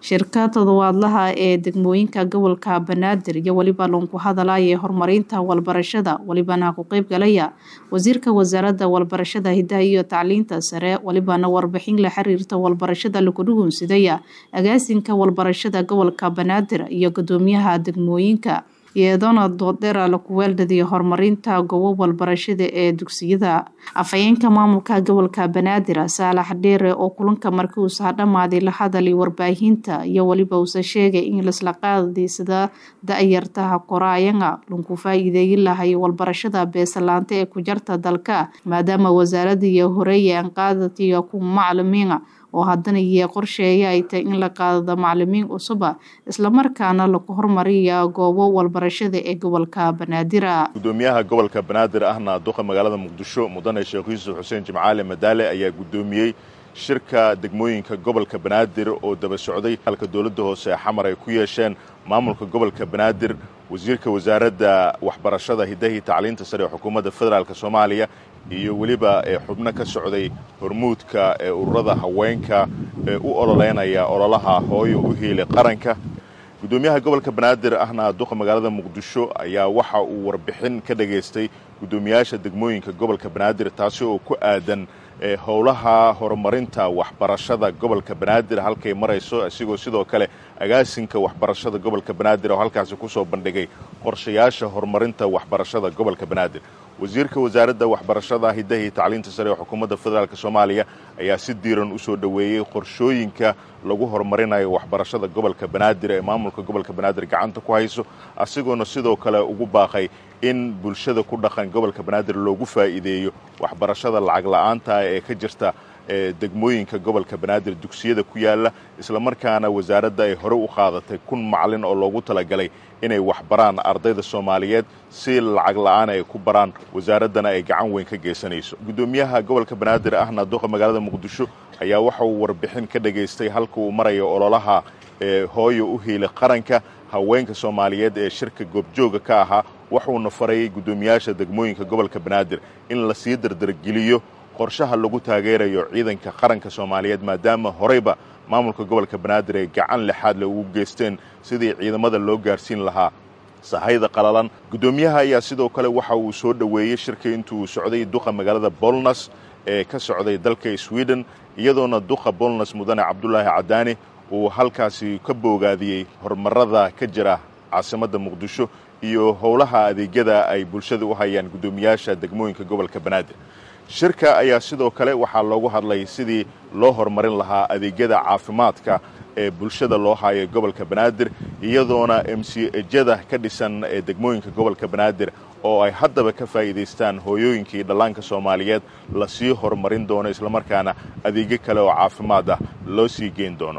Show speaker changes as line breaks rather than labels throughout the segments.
shirka toddobaadlaha ee degmooyinka gobolka banaadir iyo weliba loonku hadalaya horumarinta walbarashada welibana ku qeyb galaya wasiirka wasaaradda walbarashada hidaha iyo tacliinta sare welibana warbixin la xiriirta walbarashada lagu dhugunsidaya agaasinka walbarashada gobolka banaadir iyo gudoomiyaha degmooyinka iyadoona doodeera laku weeldhadiya horumarinta goobo walbarashada ee dugsiyada afhayeenka maamulka gobolka banaadir saalax dheere oo kulanka markii uusaa dhammaaday la hadalay warbaahinta iyo weliba uusa sheegay in lasla qaadaysada da-yartaha koraayanga lunku faa-iideeyin lahay walbarashada beesalaanta ee ku jarta dalka maadaama wasaaradaiyo horeeye aan qaadatiyo ku macalimiina oo haddana iyo qorsheeya ay tahay in la qaadado macalimiin cusuba islamarkaana lagu hormariya goobo walbarashada ee gobolka banaadira
gudoomiyaha gobolka banaadir ahna duqa magaalada muqdisho mudane sheekh yuusuf xuseen jimcaale madaale ayaa gudoomiyey shirka degmooyinka gobolka banaadir oo daba socday halka dowladda hoose ee xamar ay ku yeesheen maamulka gobolka banaadir wasiirka wasaaradda waxbarashada hidahii tacliinta sare ee xukuumadda federaalk soomaaliya iyo weliba xubno ka socday hormuudka ee ururada haweenka ee u ololeynaya ololaha hooyo u hiilay qaranka gudoomiyaha gobolka banaadir ahna duqa magaalada muqdisho ayaa waxa uu warbixin ka dhageystay gudoomiyaasha degmooyinka gobolka banaadir taasi oo ku aadan howlaha horumarinta waxbarashada gobolka banaadir halkay marayso isigoo sidoo kale agaasinka waxbarashada gobolka banaadir oo halkaasi kusoo bandhigay qorshayaasha horumarinta waxbarashada gobolka banaadir wasiirka wasaaradda waxbarashada hidahii tacliinta sare ee xukuumadda federaalk soomaaliya ayaa si diiran usoo dhoweeyey qorshooyinka lagu horumarinayo waxbarashada gobolka banaadir ee maamulka gobolka banaadir gacanta ku hayso asigoona sidoo kale ugu baaqay in bulshada ku dhaqan gobolka banaadir loogu faa'iideeyo waxbarashada lacag la-aanta ee ka jirta degmooyinka gobolka banaadir dugsiyada ku yaala islamarkaana wasaaradda ay hore u qaadatay kun macalin oo loogu talagalay inay waxbaraan ardayda soomaaliyeed si lacag la-aan ay ku baraan wasaaraddana ay gacan weyn ka geysanayso gudoomiyaha gobolka banaadir ahna duqa magaalada muqdisho ayaa waxa uu warbixin ka dhageystay halka uu marayo ololaha ee hooyo u hiila qaranka haweenka soomaaliyeed ee shirka goobjooga ka ahaa wuxuuna farayay guddoomiyaasha degmooyinka gobolka banaadir in lasii dardargeliyo qorshaha lagu taageerayo ciidanka qaranka soomaaliyeed maadaama horeyba maamulka gobolka banaadir ay gacan lixaad le ugu geysteen sidii ciidamada loo gaarsiin lahaa sahayda qalalan guddoomiyaha ayaa sidoo kale waxa uu soo dhoweeyey shirka intuu socday duqa magaalada bolnas ee ka socday dalka sweden iyadoona duqa bolnas mudane cabdulaahi cadaani uu halkaasi ka boogaadiyey horumarada ka jira caasimadda muqdisho iyo howlaha adeegyada ay bulshada u hayaan guddoomiyaasha degmooyinka gobolka banaadir shirka ayaa sidoo kale waxaa loogu hadlay sidii loo horumarin lahaa adeegyada caafimaadka ee bulshada loo hayo gobolka banaadir iyadoona m c ejada ka dhisan ee degmooyinka gobolka banaadir oo ay haddaba ka faa'iidaystaan hooyooyinkii dhallaanka soomaaliyeed lasii horumarin doono islamarkaana adeegyo kale oo caafimaad ah loo sii geyn doono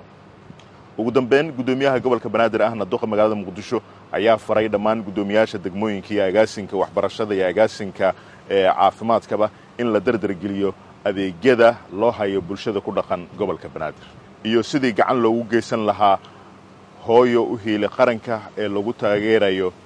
ugu dambeyn guddoomiyaha gobolka banaadir ahna duqa magaalada muqdisho ayaa faray dhammaan guddoomiyaasha degmooyinka iyo agaasinka waxbarashada iyo agaasinka ee caafimaadkaba in la dardargeliyo adeegyada loo hayo bulshada ku dhaqan gobolka banaadir iyo sidii gacan loogu geysan lahaa hooyo u hiili qaranka ee lagu taageerayo